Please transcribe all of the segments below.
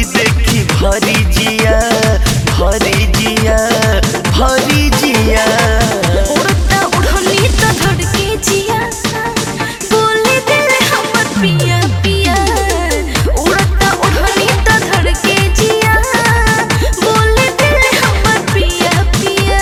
देखी देखी भरी जिया भरी जिया भरी जिया उड़ता उड़नी तो धड़के जिया बोले दिल हमर पिया पिया उड़ता उड़नी तो धड़के जिया बोले दिल हमर पिया पिया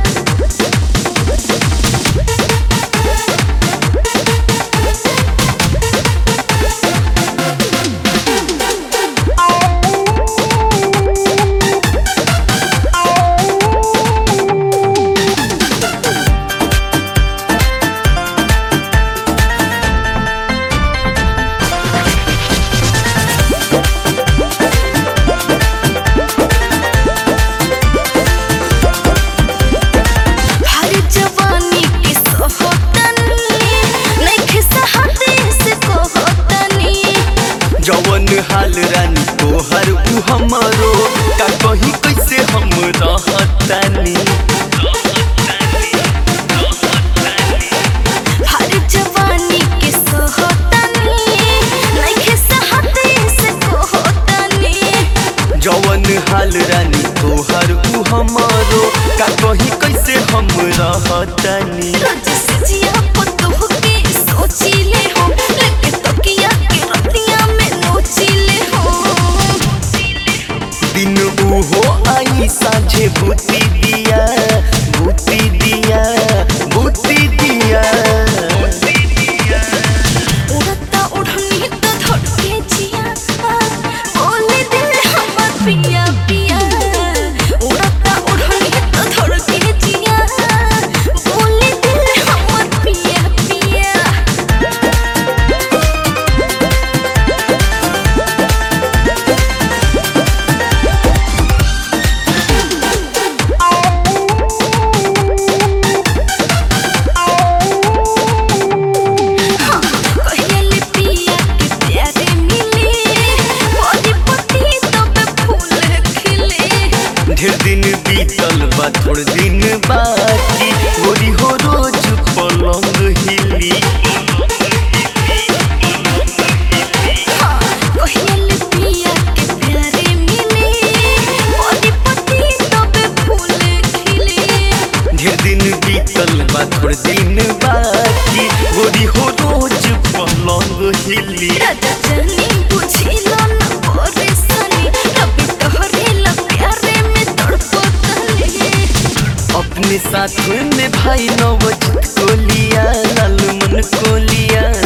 हर जवानी के सोहतनी नइखे सहते से कोहतनी जवन हाल रानी तोहर उ हमरो का कही कैसे हम रहतानी हर जवानी के सोहतनी नइखे सहते से कोहतनी जवन हाल रानी तोहर उ हमरो का कही कैसे हम रहतानी रोज सजिया पतोह के सोचीले हो लेके तकिया के रतिया में नोचीले हो दिन उहो आई साझे भूती दिया भूती दिया भूती दिया उड़ता उड़नी तो धड़के जिया बोले दिल हमर पिया पिया उड़ता उड़नी तो धड़के जिया बोले दिल हमर पिया पिया कहले पिया के प्यारे मिले मोरी पति तब फूल खिले ढेर दिन बीतल बा थोड़ दिन बाकी गोरी हो रोज पलंग हिली कहले पिया के प्यारे मिले मोरी पति तब फूल खिले ढेर दिन बीतल बा थोड़ दिन बाकी गोरी हो रोज पलंग हिली राजा जानी बुझिला न परेशानी रबी तोहरे ला प्यारे में तड़पतले अपने साथ में भाई नवजीत को लिया लाल मन को लिया